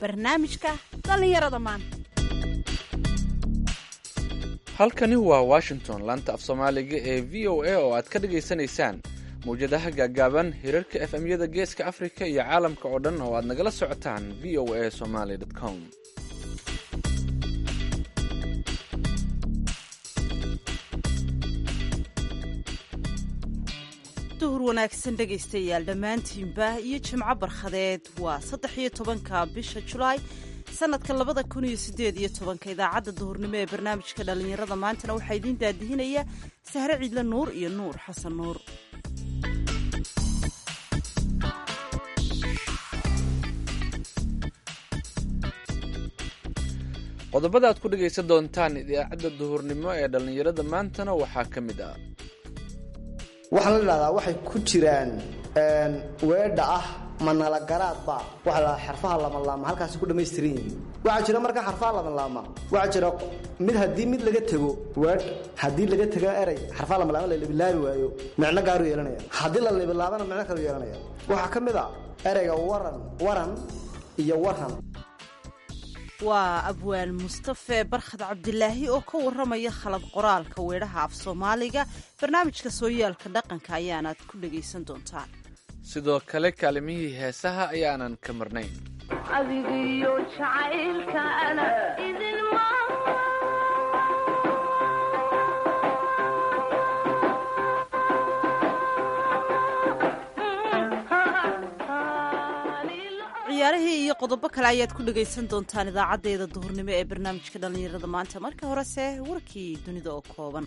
barnaamijka dhallinyarada maanta halkani waa washington laanta af soomaaliga ee v o a oo aad ka dhagaysanaysaan mawjadaha gaagaaban hirarka efmyada geeska afrika iyo caalamka oo dhan oo aad nagala socotaan v o a somaly com duhur wanaagsan dhegaystayaal dhammaantiinba iyo jimco barkhadeed waa saddex iyo tobanka bisha julaay sanadka labada kun iyo sideed iyo tobanka idaacadda duhurnimo ee barnaamijka dhallinyarada maantana waxaa idiin daadihinaya sahre ciidle nuur iyo nuur xasan nuur qodobada aad ku dhegaysan doontaan idaacadda duhurnimo ee dhallinyarada maantana waxaa ka mid ah waxaa la idhahdaa waxay ku jiraan weedha ah manalagaraadba waxa la xarfaha lamalaama halkaasi ku dhammaystiran yihiin waxaa jira markaa xarfaha lamalaama waxaa jira mid haddii mid laga tego weedh haddii laga tego erey xarfaha lamalaama la libilaabi waayo micno gaaru yeelanaya haddii la libilaabana micno kalu yeelanaya waxaa ka mid a ereyga waran waran iyo waran waa abwaan mustafe barkhad cabdilaahi oo ka warramaya khalad qoraalka weedhaha af soomaaliga barnaamijka sooyaalka dhaqanka ayaanaad ku dhegaysan doontaan sidoo kale kaalimihii heesaha ayaanan ka marnayn adigiyo jacaylkaana idinma ciyaarihii iyo qodobo kale ayaad ku dhegaysan doontaan idaacaddeeda duhurnimo ee barnaamijka dhallinyarada maanta marka horese warkii dunida oo kooban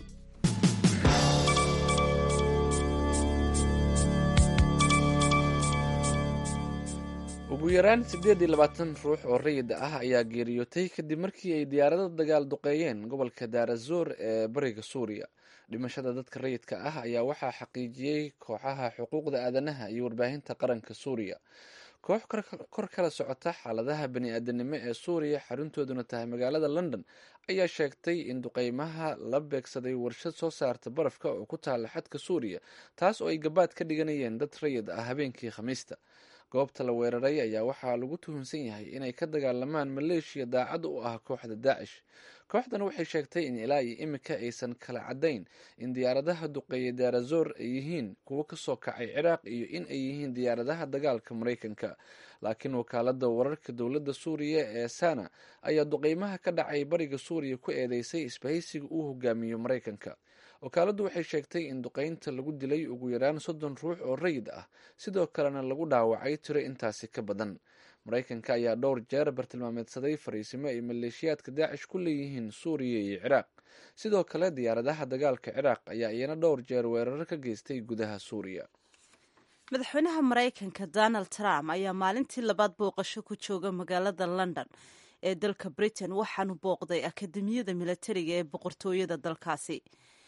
ugu yaraan siddeed iyo labaatan ruux oo rayid ah ayaa geeriyootay kadib markii ay diyaarado dagaal duqeeyeen gobolka daarazoor ee bariga suuriya dhimashada dadka rayidka ah ayaa waxaa xaqiijiyey kooxaha xuquuqda aadanaha iyo warbaahinta qaranka suuriya koox kor kala socota xaaladaha bani-aadanimo ee suuriya xaruntooduna tahay magaalada london ayaa sheegtay in duqeymaha la beegsaday warshad soo saarta barafka oo ku taala xadka suuriya taas oo ay gabaad ka dhiganayeen dad rayid ah habeenkii khamiista goobta la weeraray ayaa waxaa lagu tuhunsan yahay inay ka dagaalamaan maleeshiya daacad u ah kooxda daacish kooxdan waxay sheegtay in ilaa iyo imika aysan kala caddayn in diyaaradaha duqeeya daarazoor ay yihiin kuwo kasoo kacay ciraaq iyo in ay yihiin diyaaradaha dagaalka maraykanka laakiin wakaalada wararka dowladda suuriya ee sana ayaa duqeymaha ka dhacay bariga suuriya ku eedeysay isbahaysiga uu hogaamiyo maraykanka wakaaladdu waxay sheegtay in duqeynta lagu dilay ugu yaraan soddon ruux oo rayid ah sidoo kalena lagu dhaawacay tiro intaasi ka badan maraykanka ayaa dhowr jeer bartilmaameedsaday fariisimo ay maleeshiyaadka daacish ku leeyihiin suuriya iyo ciraaq sidoo kale diyaaradaha dagaalka ciraaq ayaa iyana dhowr jeer weerar ka geystay gudaha suuriya madaxweynaha maraykanka donald trump ayaa maalintii labaad booqasho ku jooga magaalada london ee dalka britain waxaanu booqday akademiyada milatariga ee boqortooyada dalkaasi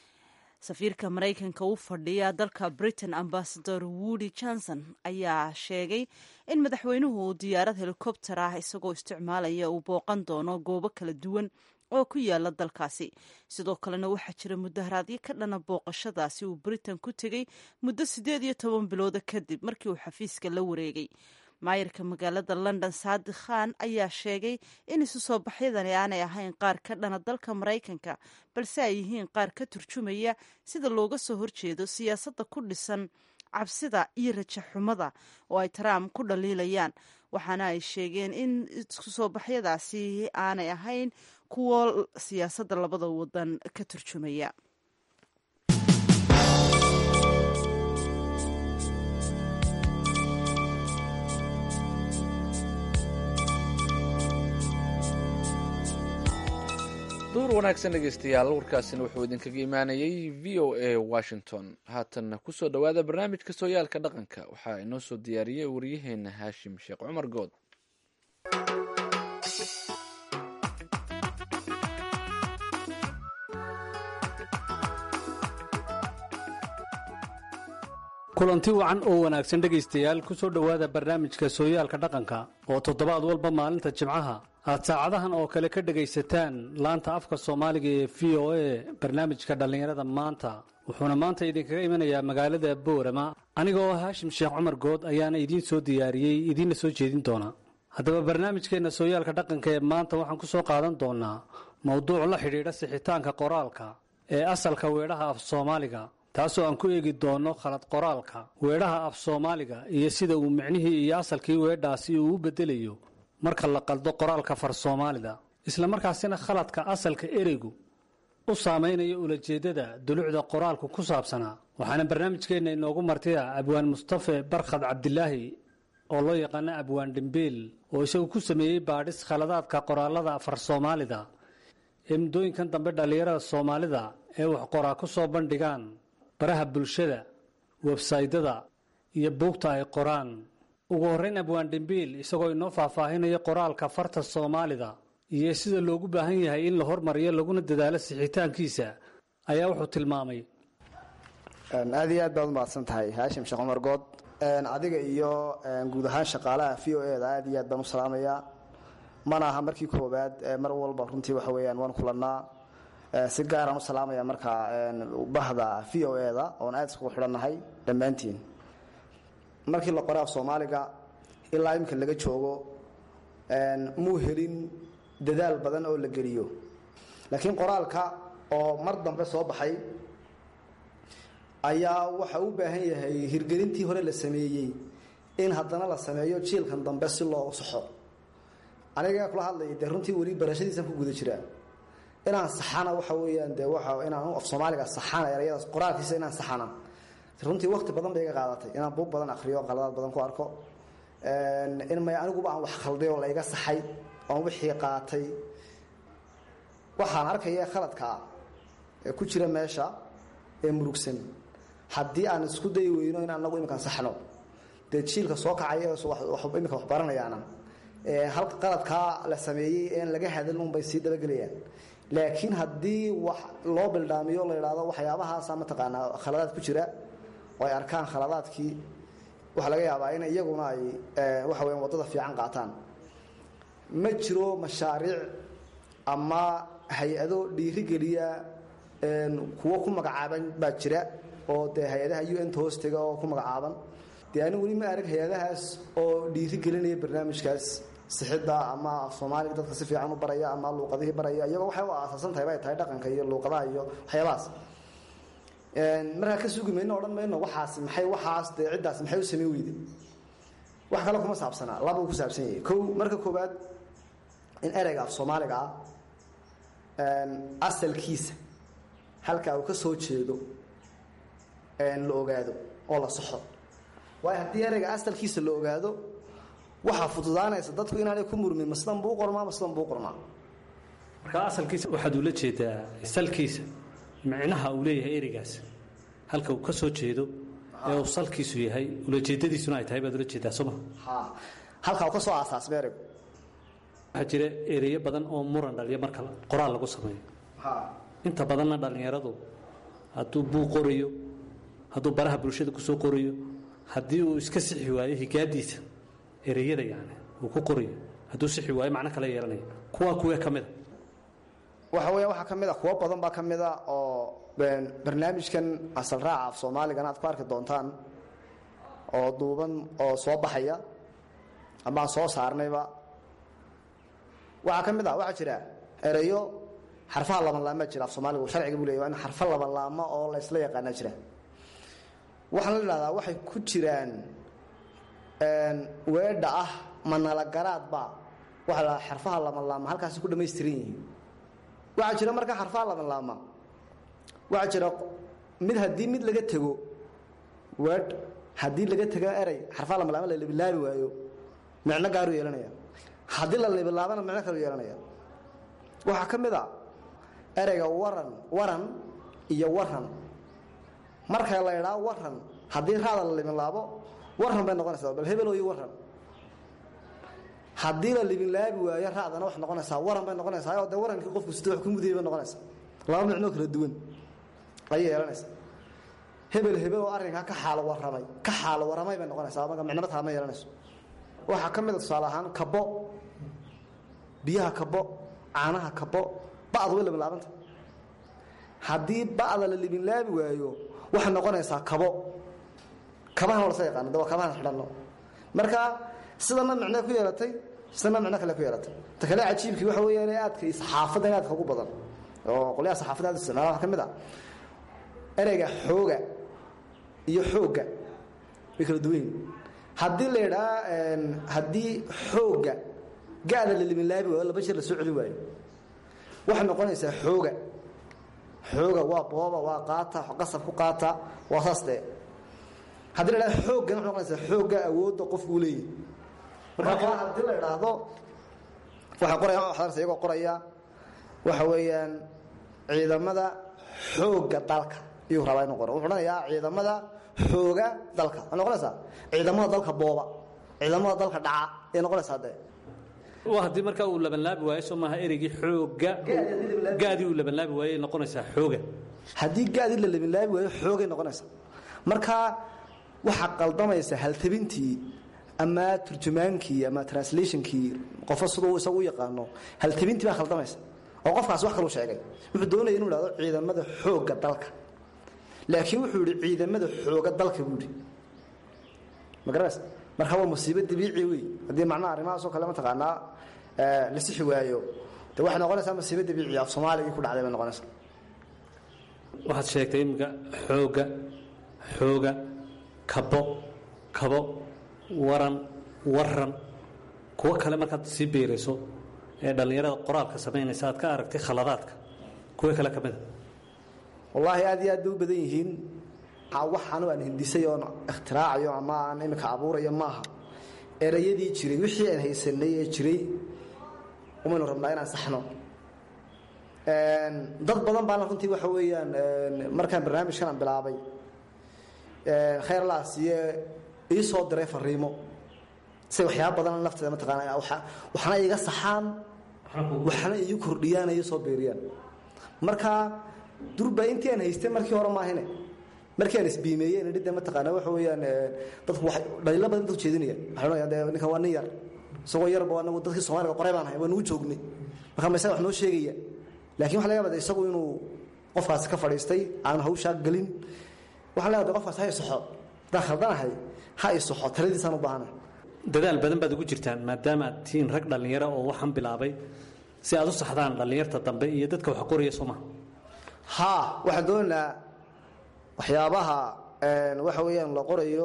safiirka maraykanka u fadhiya dalka britain ambasador woody johnson ayaa sheegay in madaxweynuhu uu diyaarad helikobter ah isagoo isticmaalaya uu booqan doono goobo kala duwan oo ku yaala dalkaasi sidoo kalena waxaa jira mudaharaadyo ka dhana booqashadaasi uu britain ku tegey muddo siddeed iyo toban bilooda kadib markii uu xafiiska la wareegay maayarka magaalada london saadi khan ayaa sheegay in isu soo baxyadani aanay ahayn qaar ka dhana dalka maraykanka balse ay yihiin qaar ka turjumaya sida looga soo horjeedo siyaasadda ku dhisan cabsida iyo rajaxumada oo ay trump ku dhaliilayaan waxaana ay sheegeen in isku soo baxyadaasi aanay ahayn kuwo siyaasadda labada wadan ka turjumaya duur wanaagsan dhegeystayaal warkaasina wuxuu idinkaga imaanayay v o a washington haatanna kusoo dhowaada barnaamijka sooyaalka dhaqanka waxaa inoo soo diyaariyey waryaheena haashim sheekh cumar good kulanti wacan oo wanaagsan dhegaystayaal ku soo dhowaada barnaamijka sooyaalka dhaqanka oo toddobaad walba maalinta jimcaha aad saacadahan oo kale ka dhegaysataan laanta afka soomaaliga ee v o a barnaamijka dhallinyarada maanta wuxuuna maanta idinkaga imanayaa magaalada boorama aniga oo haashim sheekh cumar good ayaana idiin soo diyaariyey idiinna soo jeedin doona haddaba barnaamijkeenna sooyaalka dhaqanka ee maanta waxaan ku soo qaadan doonaa mowduuc la xidhiidha sixitaanka qoraalka ee asalka weedhaha af soomaaliga taasoo aan ku eegi doono khalad qoraalka weedhaha af soomaaliga iyo sida uu micnihii iyo asalkii weedhaasi uu u bedelayo marka la qaldo qoraalka far soomaalida islamarkaasina khaladka asalka ereygu u saamaynayo ulajeeddada dulucda qoraalku ku saabsanaa waxaana barnaamijkeenna inoogu martida abwaan mustafe barkhad cabdilaahi oo loo yaqaano abwaan dhimbiil oo isagu ku sameeyey baadhis khaladaadka qoraalada far soomaalida ee muddooyinkan dambe dhallinyarada soomaalida ee wax qoraa ku soo bandhigaan baraha bulshada websaydada iyo buugta ay qoraan ugu horrayn abwaan dhimbiil isagoo inoo faahfaahinaya qoraalka farta soomaalida iyo sida loogu baahan yahay in la hormariyo laguna dadaalo sixitaankiisa ayaa wuxuu tilmaamay aad iyo aad baad umahadsan tahay haashim sheekh cumar good adiga iyo guud ahaan shaqaalaha v o e da aad iyo aad baan u salaamayaa mana aha markii koowaad mar walba runtii waxa weeyaan waan kulannaa si gaaraan u salaamaya markaa bahda v o e da oon aad iskugu xidhannahay dhammaantiin markii la qoray af soomaaliga ilaa iminka laga joogo muu helin dadaal badan oo la geliyo laakiin qoraalka oo mar dambe soo baxay ayaa waxa u baahan yahay hirgelintii hore la sameeyey in haddana la sameeyo jiilkan dambe si loo saxo aniga kula hadlaya dee runtii weli barashadiisan ku guda jiraa inaan saxana waxa weeyaan dee waa inaan af soomaaliga saxana erayadaas qoraalkiisa inaan saxana runtii wakti badan bay iga qaadatay inaan buug badan akriyo qaladaad badan ku arko in may aniguba aan wax khalday oo layga saxay oon wixii qaatay waxaan arkaya khaladka ah ee ku jira meesha ee murugsan haddii aan isku dayi weyno in anagu iminkaan saxno dee jiilka soo kacay imika wax baranayaana halka qaladkaa la sameeyey een laga hadal unbay sii dabagelayaan laakiin haddii wax loo bildhaamiyo la idhaahdo waxyaabahaasa mataqaanaa khaladaad ku jira oo ay arkaan khaladaadkii waxaa laga yaabaa in iyaguna ay waxa weya waddada fiican qaataan ma jiro mashaariic ama hay-ado dhiirigeliya kuwo ku magacaaban baa jira oo dee hay-adaha u n ta hoostega oo ku magacaaban dee ani weli ma arag hay-adahaas oo dhiirigelinaya barnaamijkaas sixidda ama af soomaaliga dadka si fiican u baraya ama luuqadihii baraya iyagoo waxay u aasaasan tahay bay tahay dhaqanka iyo luuqadaha iyo waxyaabahaas markaa ka sugi mayno odhan mayno waxaas maxay waxaas dee ciddaas maxay u samayn weyde wax kale kuma saabsanaa labuu ku saabsan yahay kow marka koowaad in ereyga af soomaaliga ah asalkiisa halkaa uu ka soo jeedo la ogaado oo la saxo waayo haddii ereyga asalkiisa la ogaado waxaa fududaanaysa dadku inaanay ku murmin maslan buu qormaa maslan buu qormaa marka asalkiisa waxaad ula jeedaa salkiisa micnaha uu leeyahay ereygaas halka uu ka soo jeedo ee uu salkiisu yahay ulajeedadiisuna ay tahay baad ula jeedaa sooma ha halkaa uu ka soo aasaasma ereygu waxaa jira ereyo badan oo muran dhaliya marka qoraal lagu sameeyo ha inta badanna dhallinyaradu hadduu buu qorayo hadduu baraha bulshada ku soo qorayo haddii uu iska sixi waayo higaadiisa ereyada yani uu ku qorayo hadduu sixi waayo macno kale yeelanaya kuwaa kuwee ka mida waxa weya waxaa ka mid a kuwo badan baa ka mid a oo barnaamijkan asal raaca af soomaaligan aad ku arki doontaan oo duuban oo soo baxaya ama aan soo saarnayba waxaa ka mid a waxaa jira ereyo xarfaha labanlaama jira af soomaaligu sharciga buu leya waa in xarfa labanlaama oo la isla yaqaana jira waxaan la idhahdaa waxay ku jiraan weedha ah manalagaraadba waxa la xarfaha labanlaama halkaasi ku dhamaystiran yihiin waxaa jira markaa xarfaha labanlaama waxaa jira mid haddii mid laga tego weedh haddii laga tego erey xarfaha labanlaama la libilaabi waayo micno gaaru yeelanaya haddii la libilaabana micno kalu yeelanaya waxaa ka mid a ereyga waran waran iyo waran marka la idhaa waran haddii raada la libinlaabo waran bay noqonaysaa bal hebelooyo waran haddii la libinlaabi waayo raadana wax noqonaysaa waran bay noqonaysaa oo dee warankii qofku sida wax ku mudayay bay noqonaysaa laba micnoo kala duwan ayay yeelanaysaa hebel hebel oo arrinkaa ka xaalo waramay ka xaalo waramay bay noqonaysaa marka micnaba taama yeelanayso waxaa ka mid a tusaale ahaan kabo biyaha kabo caanaha kabo ba'du way libinlaabanta haddii ba'da la libinlaabi waayo waxay noqonaysaa kabo kabahana lasa yaqaano de waa kabahan xidhanno marka sidana micnee ku yeelatay isna micno kale ku yeelata ta kale cajiibkii waxa weeyaan aadka saxaafadda in aadka ugu badan oo qolyaha saxaafadda aad u isticmaala waxa ka mid ah ereyga xooga iyo xoogga way kala duwan yihin haddii la yidhaha haddii xoogga gaada la liminlaabi waayo laba jeer la soo celin waayo waxay noqonaysaa xooga xooga waa booba waa qaata qasab ku qaata waa saas dee haddii la idhahdo xooggan waxay noqonaysaa xoogga awoodda qofku uu leeyahy marka haddii la idhaahdo waxay qorayaan waxdarsa iyagoo qoraya waxa weeyaan ciidamada xoogga dalka iyuu rabaa inuu qoro wuxuu odhanayaa ciidamada xooga dalka waxay noqonaysaa ciidamada dalka booba ciidamada dalka dhaca ayay noqonaysaa dee waa haddii markaa uu labanlaabi waayo soo maaha ereygii xooga gaadii uu labanlaabi waayo ay noqonaysaa xooga haddii gaadii la labilaabi waayo xoogay noqonaysa marka waxaa qaldamaysa haltabintii ama turjumaankii ama translationkii qofo siduu isagu u yaqaano haltabintii baa khaldamaysa oo qofkaas wax kalu sheegay wuxuu doonaya inuu ihahdo ciidamada xoogga dalka laakiin wuxuu yihi ciidamada xooga dalka buu yihi ma garanaysa marka waa musiibo dabiici wey haddii macnaha arrimahaasoo kale mataqaanaa la sixi waayo de waxay noqonaysaa musiibo dabiici af soomaaligii ku dhacday bay noqonaysaa waxaad sheegtay iminka xooga xooga kabo kabo waran waran kuwo kale markaad sii beerayso ee dhallinyarada qoraalka samaynaysa aad ka aragtay khaladaadka kuwo kale ka mida wallaahi aad iyo aad bay u badan yihiin waxaanu aan hindisay oon ikhtiraacyo ama aan imika abuurayo maaha erayadii jiray wixii aan haysanay ee jiray umaynu rabnaa inaan saxno dad badan baana runtii waxa weeyaan markaan barnaamijkan aan bilaabay khayr laasiye ii soo diray fariimo say waxyaaba badan lafteeda mataqaana waxna iga saxaan waxna ii kordhiyaan ii soo beeriyaan marka durba intii aan haystay markii hore maahine markii aan isbiimeeyey nidhida mataqaana waxa weeyaan dadku waxay dhaliilo badan dadku jeedinaya waxay odhanayaan dee ninkan waa nin yar isagoo yarba anagu dadkii soomaaliga qoray baan ahay waa nugu joognay marka maysaga wax noo sheegaya laakiin waxa laga yaabaa isagu inuu qofkaasi ka fadhiistay aan hawshaa gelin waxaa laga yaabaa qofkaas ha isoxo haddaan khaldanahay ha isoxo taladiisaan u baahanahay dadaal badan baad ugu jirtaan maadaama aad tihiin rag dhallinyaro oo waxaan bilaabay si aad u saxdaan dhallinyarta dambe iyo dadka wax qoraya soo maha haa waxaan doonaynaa waxyaabaha waxa weeyaan la qorayo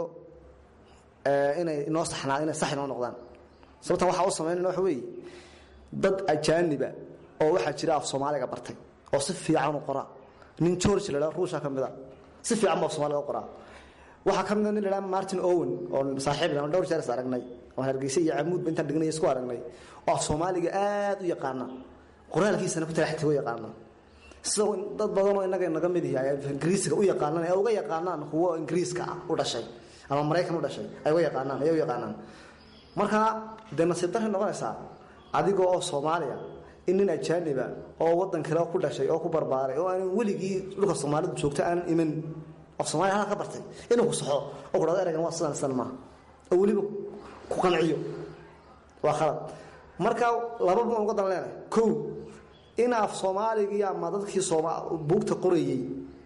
inay inoo saxnaa inay sax inoo noqdaan sababtan waxaa u samaynayna waxa weeye dad ajaaniba oo waxaa jira af soomaaliga bartay oo si fiican u qoraa nin george la dhaha ruusha ka mid a si fiican buu af soomaaliga u qoraa waxaa ka mid a nin la dhaha martin owen oo saaxiib aan dhowr jeer is aragnay oo hargeysa iyo camuudba intaan dhignay isku aragnay oo af soomaaliga aad u yaqaana qoraalkiisana ku talaxtigo yaqaana sidoo dad badan oo inaga naga mid yahay ingiriisiga u yaqaanaan ee uga yaqaanaan kuwo ingiriiska ah u dhashay ama maraykan u dhashay ay uga yaqaanaan ay u yaqaanaan marka dee nasiib darray noqonaysaa adiga oo soomaaliya in nin ajaaniba oo waddan kale ku dhashay oo ku barbaaray oo aanan weligii dhulka soomaalidu joogto aanan iman af soomaaliya halka ka bartay inuu ku saxo oo ku dhado eraygan waa sidan sidan maaha oo weliba ku qanciyo waa khalad marka laba baan uga dan leenahay kow in af soomaaligii ama dadkii buugta qorayey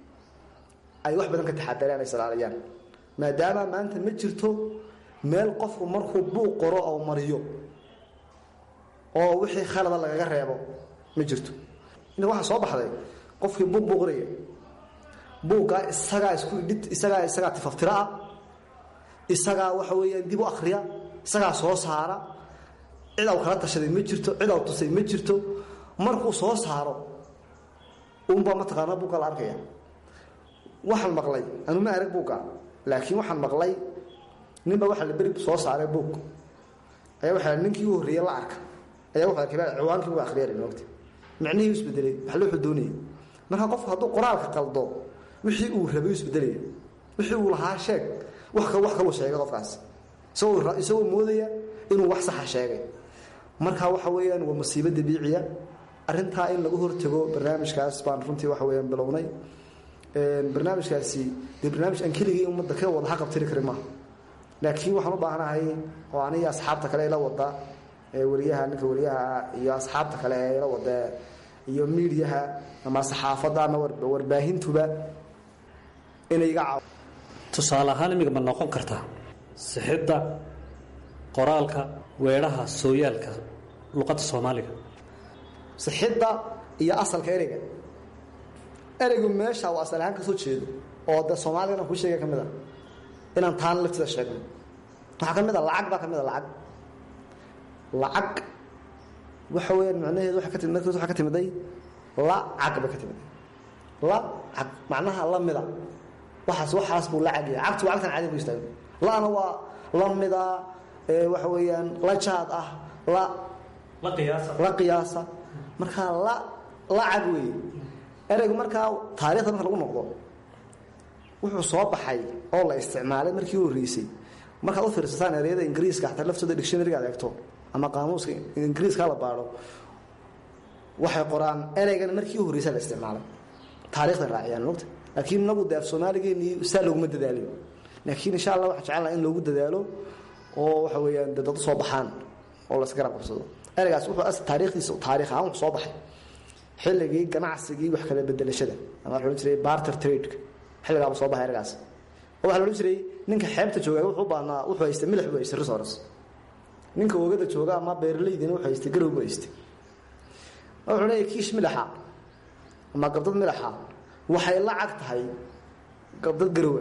ay wax badan ka taxadareen ay salaaliyaan maadaama maanta ma jirto meel qofku markuu buuq qoro oo mariyo oo wixii khalada lagaga reebo ma jirto inta waxaa soo baxday qofkii buuq buu qoraya buuggaa isagaa isku idhid isagaa isagaa tifaftira ah isagaa waxa weeyaan dib u akhriya isagaa soo saara cid aw kala tashaday ma jirto cid aw tusay ma jirto markuu soo saaro unbaa mataqaanaa buugga la arkaya waxaan maqlay anu ma arag buugga laakiin waxaan maqlay ninba waxa la beri soo saaray buug ayaa waxa ninkii u horreeyey la arka ayaa wuxuu arkay ciwaankii buu akhriyay moogta micnihii isbedelay wax loo xudoonayay marka qofku hadduu qoraalka qaldo wixii uu rabay isbedelaya wixii uu lahaa sheeg wax ka wax kaluu sheegay qofkaas isagoo isagoo moodaya inuu wax saxa sheegay marka waxa weeyaan waa musiibo dabiiciya arrintaa in lagu hortago barnaamijkaas baan runtii waxa weeyaan bilownay barnaamijkaasi dee barnaamij aan keligii ummadda ka wada haqabtiri karin maaha laakiin waxaan u baahanahay oo aniga asxaabta kale ila wada weliyaha ninka weliyaha iyo asxaabta kale ee ila wada iyo miidiyaha ama saxaafadda ama warbaahintuba inay iga caaw tusaale ahaan imiga ma noqon kartaa sixidda qoraalka weedhaha sooyaalka luqadda soomaaliga sixidda iyo asalka ereyga ereygu meesha uu asal ahaan ka soo jeedo oo de soomaaligana kuu sheega ka mid a inaan taana lafteeda sheegno waxaa ka mid a lacag baa ka mid a lacag lacag waxa weeyaan macnaheedu waxa ka timid markiis waxa ka timiday lacag bay ka timiday lacag macnaha la mida waxaas waxaas buu lacag yahay cagtu waa cagtan caadi ku istaago la'na waa la mida ee waxa weeyaan la jaad ah la la qiyaasa la qiyaasa markaa la lacag weeye ereygu markaa taariikhda marka lagu noqdo wuxuu soo baxay oo la isticmaalay markii u horreysay markaad u fiirsataan ereyada ingiriiska xataa laftooda dictionaryga ad eegto ama qaamuuska ingiriiska la baadho waxay qoraan ereygan markii u horreysay la isticmaalay taariikhday raaciyaan mogta laakiin inagu de af soomaaligeenii saa looguma dadaaliyo laakiin insha allah waxaa jecel laha in loogu dadaalo oo waxa weeyaan de dad u soo baxaan oo la isgarab qabsado ereygaas wuxuu as taariikhdiisa taariikh ahaan wuxuu soo baxay xilligii ganacsigii wax kala bedelashada ama waxa la odhan jiray barter trade xilligaaba soo baxay ereygaas oo waxaa la odhan jiray ninka xeebta jooga wuxuu u baahnaa wuxuu haystay milix buu haystay resource ninka oogada jooga ama beeraleydiina wuxuu haystay garow buu haystay wuxuu leeyahay kiish milaxa ama gabdad milaxa waxay lacag tahay gabdad garowa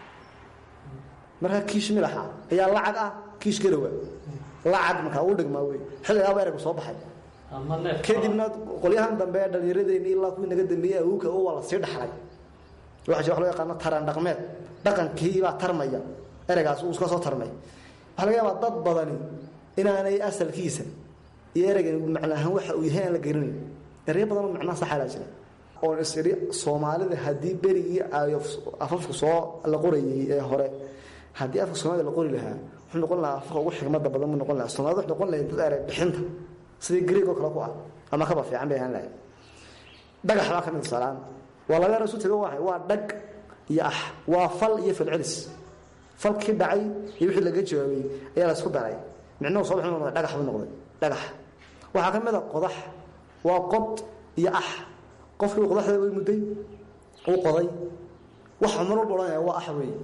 markaa kiish milaxa ayaa lacag ah kiish garowa lacag markaa u dhigmaa wey xilligaaba ereygu soo baxay ama neef kadibna qolyahan dambe ee dhallinyaradeenni ilaa kuwii naga dambeeyey awowga oo waa la sii dhaxlay waxa jira wax loo yaqaano taran dhaqmeed dhaqankii baa tarmaya ereygaas uu iska soo tarmay waxaa laga yaabaa dad badani inaanay asalkiisa iyo ereygan macna ahaan waxa uu yahay aan la garanayn ereyo badan oo macnaha saxalaa jira oon is idhi soomaalida haddii berigii ay afafku soo la qorayay ee hore haddii afka soomaalida la qori lahaa wuxuu noqon lahaa afka ugu xigmada badan buu noqon lahaa soomaalida wuxuu noqon lahayd dad erey bixinta sidii greeg oo kale ku ah ama kaba fiican bay ahaan lahayd dhagax baa ka mid salaan waa laga yaro isu tago waay waa dhag iyo ah waa fal iyo falcelis falkii dhacay iyo wixii laga jawaabay ayaa la isku daray micnuhu soo bixin noqday dhagax buu noqday dhagax waxaa ka mid a qodax waa qod iyo ah qofkii qodaxda way mudday uu qoday waxa mar walba odhanaya waa ah weeye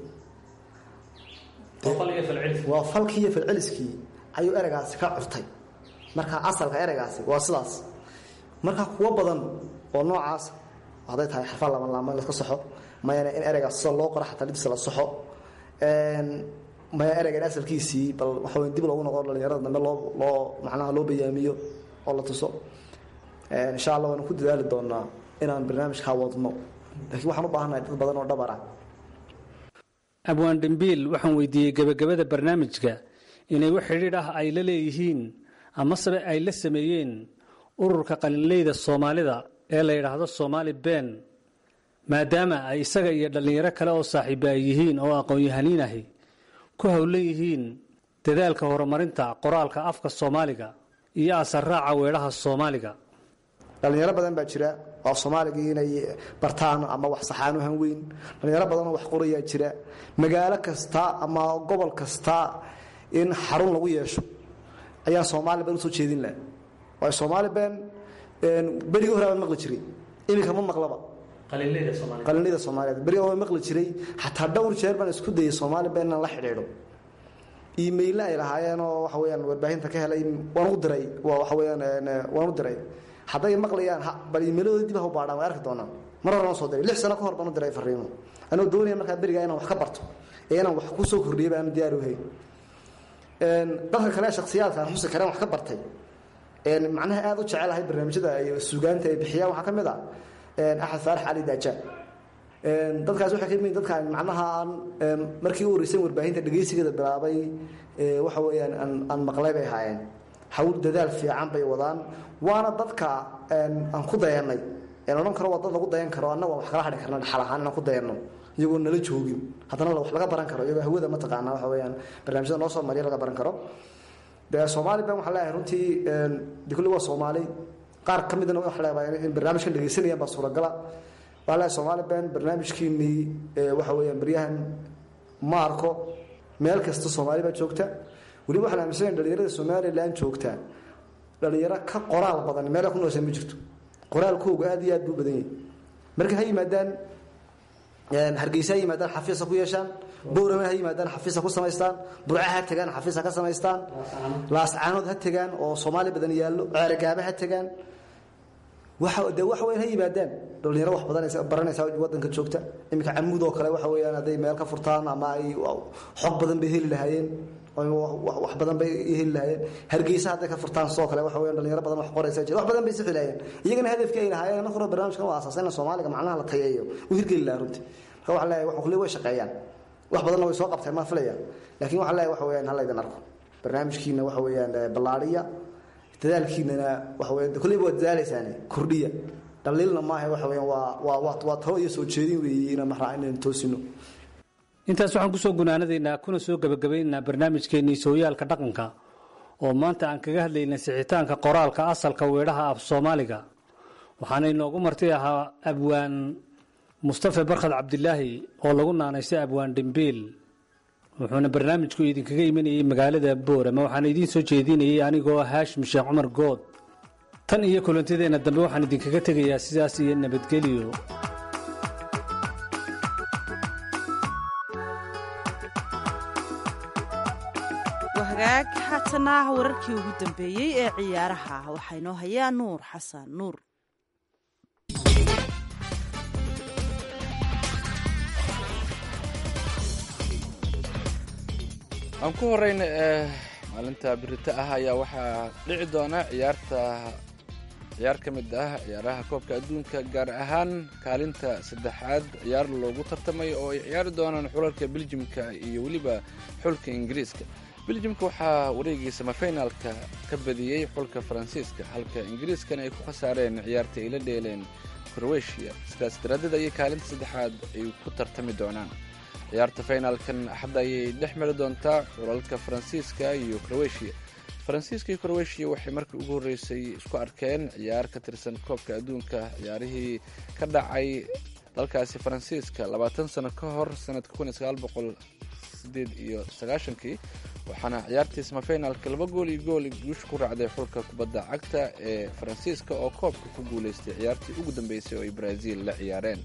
qofal iyo falcelis waa falkii iyo falceliskii ayuu ereygaasi ka curtay marka asalka ereygaasi waa sidaas marka kuwo badan oo noocaas hadday tahay xarfaa lama laama laska soxo mayana in ereygaas sida loo qoro xataa lidisa la soxo maya ereygan asalkiisii bal waxa wey dib loogu noqo dhalinyarada dambe loo loo macnaha loo bayaamiyo oo la tuso insha allah waanu ku dadaali doonaa inaan barnaamijkaa wadno laakiin waxaan u baahannahay dad badan oo dhabar ah abwaan dhimbiil waxaan weydiiyey gebagabada barnaamijka inay wax xidhiidh ah ay la leeyihiin amasebe ay la sameeyeen ururka qalinleyda soomaalida ee la yidhaahdo soomaali ben maadaama ay isaga iyo dhallinyaro kale oo saaxiiba ay yihiin oo aqoon-yahaniin ahi ku howlan yihiin dadaalka horumarinta qoraalka afka soomaaliga iyo asarraaca weedhaha soomaaliga dhalinyaro badan baa jira oo soomaaligii inay bartaan ama wax saxaan u hanweyn dhalinyaro badanoo wax qorayaa jira magaalo kasta ama gobol kasta in xarun lagu yeesho ayaan soomaali ben usoo jeedin laha waayo soomaali ben berigii hore baan maqli jiray iminka ma maqlaba qalinleyda soomaaliyeed beri oo maqli jiray xataa dhowr jeer baan isku dayay soomaali ben inaan la xidhiidho iimaylle ay lahaayeen oo waxa weyaan warbaahinta ka helay waan u diray waxa weyaan waan u diray hadday maqlayaan bal iimayladooda dib ha u baadhaan way arki doonaan mar hore noo soo diray lix sano ka hor baan u diray fariimo anoo doonaya markaa berigaa inaan wax ka barto ee inaan wax ku soo kordhiyay baan diyaar u hayn dadka kale shaksiyaadka aan xusi kareen wax ka bartay macnaha aad u jecelahay barnaamijyada iyo suugaanta ay bixiyaan waxaa ka mid ah axmed faarax cali daajaan dadkaas waxay ka mid dadka macnaha aan markii u horreysay warbaahinta dhegeysigeeda bilaabay waxa weeyaan aan aan maqlay bay ahaayeen hawl dadaal fiican bay wadaan waana dadka aan ku dayanay een odhan karo waa dad lagu dayan karo annaga wax kala hadhi karna dhaxal ahaan inaan ku dayanno iyagoo nala joogin haddana wax laga baran karo iyagoo hawada mataqaanaa waxa weeyaan barnaamijyada noo soo mariya laga baran karo dee soomaali ben waxaan leeyahay runtii de kulli waa soomaali qaar ka midna waxaan leeyahay in barnaamijkan dhegeysanayaan baa suuragala waxaan leeyahay soomaali ben barnaamijkiinii waxa weeyaan baryahan ma arko meel kasta soomaali baa joogta weliba waxaan aaminsanaya dhalinyarada somalilan joogta dhalinyaro ka qoraal badan meel ku nooshan ma jirto qoraalkooga aad iyo aad buu badan yahay marka ha yimaadaan hargeysa ha yimaadaan xafiisa ku yeeshaan bowrame ha yimaadaan xafiisa ku samaystaan burca ha tegaan xafiisa ka samaystaan laascaanood ha tegaan oo soomaali badan yaallo ceeragaaba ha tegaan de wax weyn ha yimaadaan dhalinyaro wax badan baranaysa wadanka joogta iminka camuud oo kale waxa weyaan hadday meel ka furtaan ama ay xog badan bay heli lahaayeen wax badan bay heli lahaayeen hargeysa hadday ka furtaan sidoo kale waxa weyan dhalinyaro badan wax qoraysa jira wax badan bay sixi lahaayeen iyagana hadafkii ay lahaayeen marka hore barnaamijkan waa asaasayna soomaaliga macnaha la tayeeyo u hirgeli lahaa runtii marka waxaa leeyahay wax way shaqeeyaan wax badanna way soo qabteen maan filayaan laakiin waxaa leeyahay waxa weyaan ha laydin arko barnaamijkiina waxa weeyaan ballaadhiya dadaalkiinana waxa weeyaan kulleyba waa dadaalaysaane kordhiya dhaliilna maaha waxa weeyaan waa waa waa waa talo iyo soo jeedin weeye inaan maxraa inaan toosino intaas waxaan kusoo gunaanadaynaa kuna soo gebagabaynaynaa barnaamijkeennii sooyaalka dhaqanka oo maanta aan kaga hadlaynay sixitaanka qoraalka asalka weedhaha af soomaaliga waxaana inoogu marti ahaa abwaan mustafe barkhad cabdilaahi oo lagu naanaystay abwaan dhimbiil wuxuuna barnaamijku idinkaga imanayey magaalada boorama waxaana idiin soo jeedinayay anigoo haashim sheekh cumar good tan iyo kulantadeenna dambe waxaan idinkaga tegayaa sidaas iyo nabadgelyo wahagaag haatana wararkii ugu dambeeyey ee ciyaaraha waxaa inoo hayaa nuur xasan nuur aan ku horeyna maalinta birita ah ayaa waxaa dhici doona ciyaarta ciyaar ka mid ah ciyaaraha koobka adduunka gaar ahaan kaalinta saddexaad ciyaar loogu tartamay oo ay ciyaari doonaan xulalka beljimka iyo weliba xulka ingiriiska beljimka waxaa wareegii samafinaalka ka badiyey xulka faransiiska halka ingiriiskana ay ku khasaareen ciyaarta ay la dheeleen krowetiya sidaas daraadeed ayay kaalinta saddexaad ay ku tartami doonaan ciyaarta finaalkan axadda ayay dhex mari doontaa xulalka faransiiska iyo krowetiya faransiiska iyo krowetiya waxay markii ugu horreysay isku arkeen ciyaar ka tirsan koobka adduunka ciyaarihii ka dhacay dalkaasi faransiiska labaatan sano ka hor sanadka kun iyo sagaal boqol sideed iyo sagaashankii waxaana ciyaartii samafinaalka laba gool iyo gool guusha ku raacday xulka kubadda cagta ee faransiiska oo koobka ku guuleystay ciyaartii ugu dambeysay oo ay brazil la ciyaareen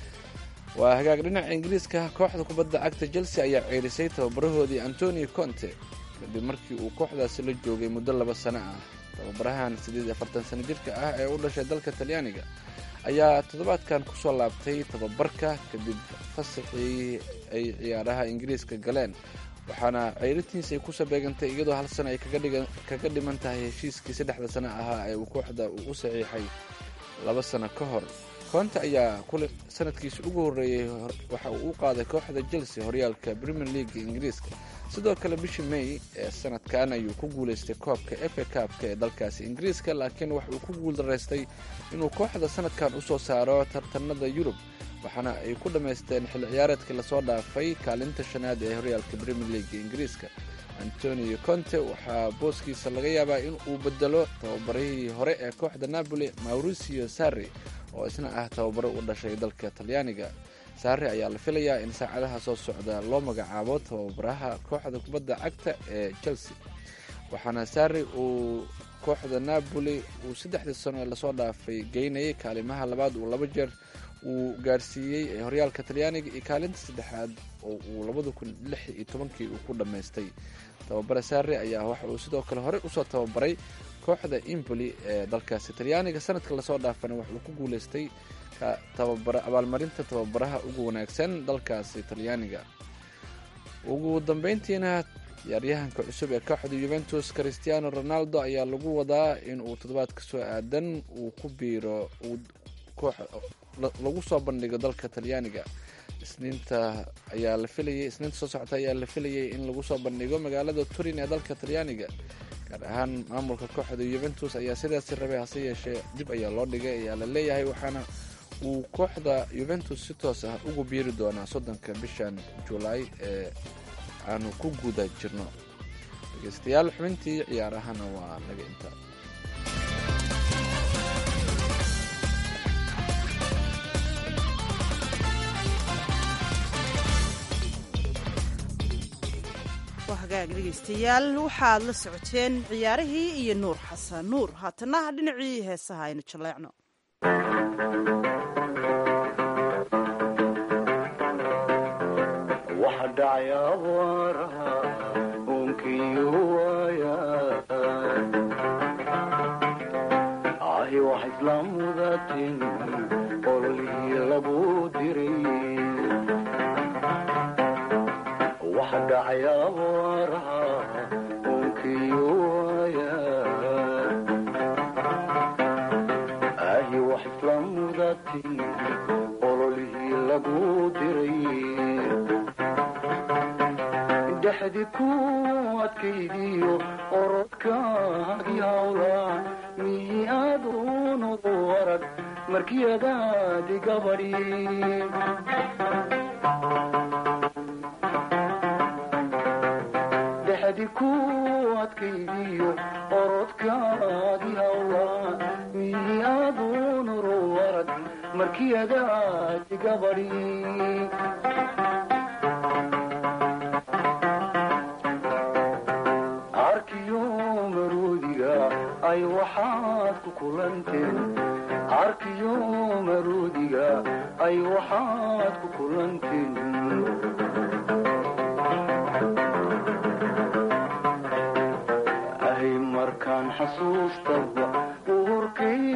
waa hagaag dhinaca ingiriiska kooxda kubadda cagta chelsea ayaa ceerisay tababarahoodii antonio conte kadib markii uu kooxdaasi la joogay muddo laba sano ah tababarahan siddeed iyo afartan sano jirka ah ee u dhashay dalka talyaaniga ayaa toddobaadkan kusoo laabtay tababarka kadib fasaxii ay ciyaaraha ingiriiska galeen waxaana ceyrintiisa ay kusoo beegantay iyadoo hal sano ay kaga dhiman tahay heshiiskii saddexda sano ahaa ee uu kooxda uu u saxiixay laba sano ka hor koonte ayaa kule sanadkiisa ugu horreeyey waxa uu u qaaday kooxda chelsea horyaalka premier league ingiriiska sidoo kale bishii may ee sanadkan ayuu ku guuleystay koobka efa kaabka ee dalkaasi ingiriiska laakiin waxa uu ku guuldaraystay inuu kooxda sanadkan usoo saaro tartanada yurub waxaana ay ku dhammaysteen xilli ciyaareedkii lasoo dhaafay kaalinta shanaad ee horyaalka premier league ingiriiska antonio conte waxaa booskiisa laga yaabaa in uu bedelo tababarihii hore ee kooxda napoli mauricio sarri oo isna ah tababaro u dhashay dalka talyaaniga saare ayaa la filayaa in saacadaha soo socda loo magacaabo tababaraha kooxda kubadda cagta ee chelsea waxaana saare uu kooxda napoli uu saddexdii sano ee lasoo dhaafay geynayay kaalimaha labaad uu laba jeer uu gaarsiiyey ee horyaalka talyaaniga iyo kaalinta saddexaad oo uu labada kun lix iyo tobankii uu ku dhammaystay tababare saare ayaa waxa uu sidoo kale horey usoo tababaray kooxda impoli ee dalkaasi talyaaniga sanadka lasoo dhaafana wax uu ku guuleystay abaalmarinta tababaraha ugu wanaagsan dalkaasi talyaaniga ugu dambeyntiina ciyaaryahanka cusub ee kooxda yuventus christiano ronaldo ayaa lagu wadaa in uu toddobaadka soo aadan uu ku biiro lagu soo bandhigo dalka talyaaniga isniinta ayaa la filayay isniinta soo socota ayaa la filayay in lagu soo bandhigo magaalada turin ee dalka talyaaniga gaar ahaan maamulka kooxda yuventus ayaa sidaasi rabay hase yeeshee dib ayaa loo dhigay ayaa la leeyahay waxaana uu kooxda yuventus si toos ah ugu biiri doonaa soddonka bishan julaay ee aanu ku guda jirno dhegeystayaal xubintii ciyaarahana waa naga intaa waa hagaag dhegaystayaal waxaad la socoteen ciyaarihii iyo nuur xasan nuur haatana dhinacii heesaha aynu jaleecno waxa dhacay abaaraha unkiyo waaya ahi wax isla mudatin ololihii lagu diray wax dhacay abaaraha unkiyo waaya ahi wax isla mudatin ololihii lagu diray dhexdi ku adkaydiyo orodkaagii hawla miyi aduunadu arag markiyadaadi gabadhi dhexdi ku adkaydiyo orodkaagii hawla miyi aduunadu arag markiyadaadi gabadhi arkiyo maroodiga ay waxaad ku kulanteen arkiyo maroodiga ay waxaad ku kulanteen ahay markaan xasuustaba uurkay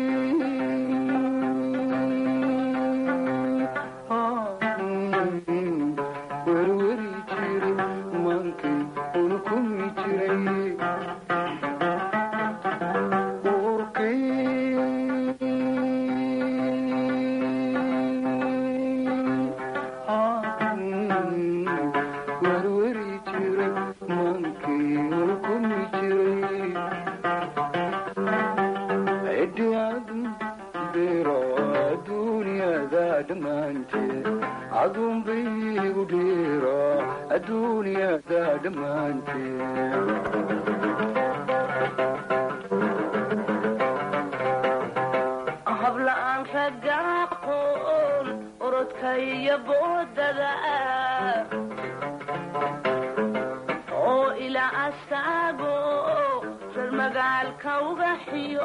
werweri jiri mankay unkumi jiray uurkay werweri jiray mankay unkumi jiray cidhiyaadu dheero adduunyada dhammaanteed adunbaygu dheero adduunyada dhammaanteed habla-aan raga aqoon orodka iyo boodada oo ilaa asaago reer magaalka uga xiyo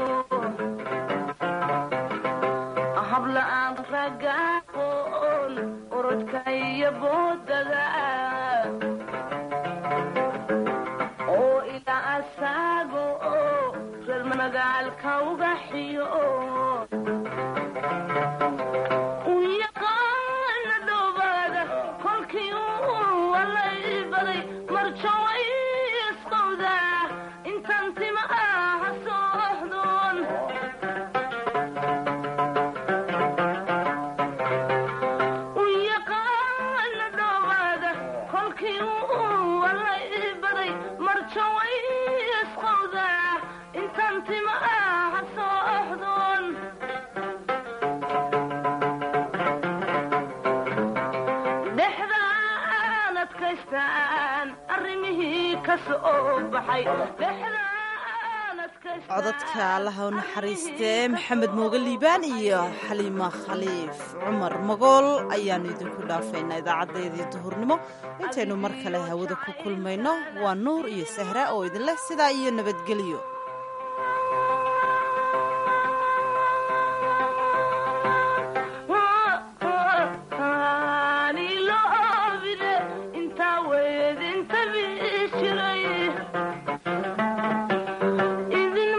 habla-aan raga aqoon orodka iyo boodada oo ilaa asaago reer magaalka uga xiyo u yaqaana dhowaada kolkii uu walay baday marjaway isqowda intaan tima ah sooxdoon u yaqaana dhowaada kolkii uu walay baday marjaway isqowda intaan tima ah sooxdoon dhexdaan adkaystaan arrimihii ka soo baxay dhexdaan adkaystaan codadka allaha u naxariistee maxamed mooge liibaan iyo xaliima khaliif cumar magool ayaannu idinku dhaafaynaa idaacadeedii duhurnimo intaynu mar kale hawada ku kulmayno waa nuur iyo sahra oo idinleh sidaa iyo nabadgelyo Aanilobide, intaa weedinta biishiray. Idin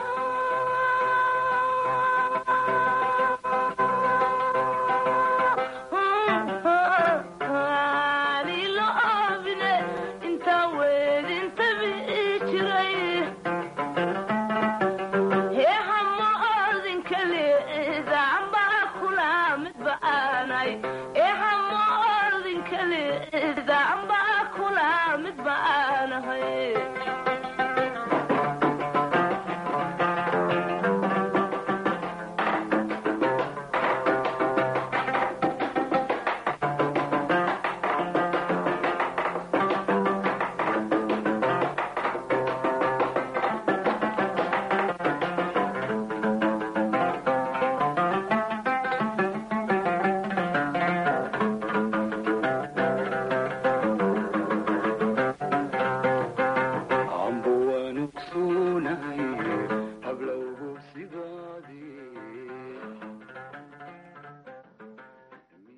Aanilobide, intaa weedinta biishiray. amba kula mid baanahay